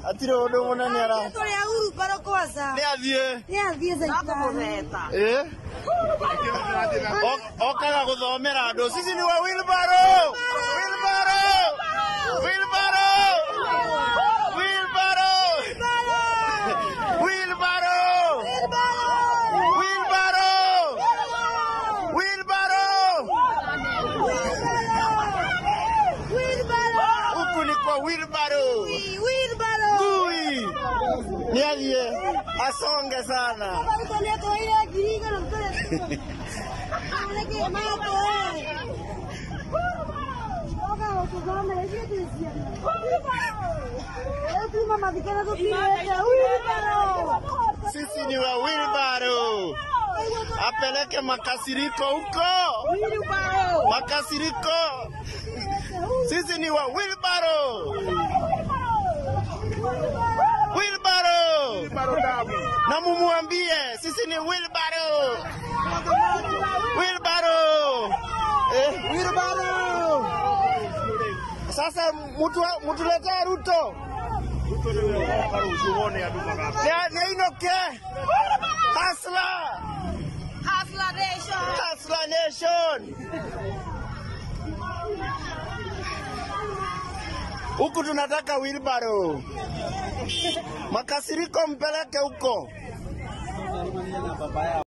Atire undu munene ara. Tũrĩ aguru baro kwanza. Ni athie. Nĩ athiĩ caitani. Eh? O- Okaga guthomera andu. Sisi ni wa wheelbarrow. Wheelbarrow. Wheelbarrow. Wheelbarrow. Wheelbarrow. Wheelbarrow. Wheelbarrow. Huku ni kwa wheelbarrow. Ngui. Ni athie. Asonge sana. Sisi ni wa wheelbarrow. Apeleke makasiriko huko. Makasiriko. Sisi ni wa wheelbarrow. Wheelbarrow. Na mumuambie sisi ni wheelbarrow. Wheelbarrow. Eh, wheelbarrow. Sasa mutu mutuletee Ruto. Ya neinoke. Hasla. Hasla Nation. Huku tunataka wheelbarrow. Makasiriko mpeleke huko.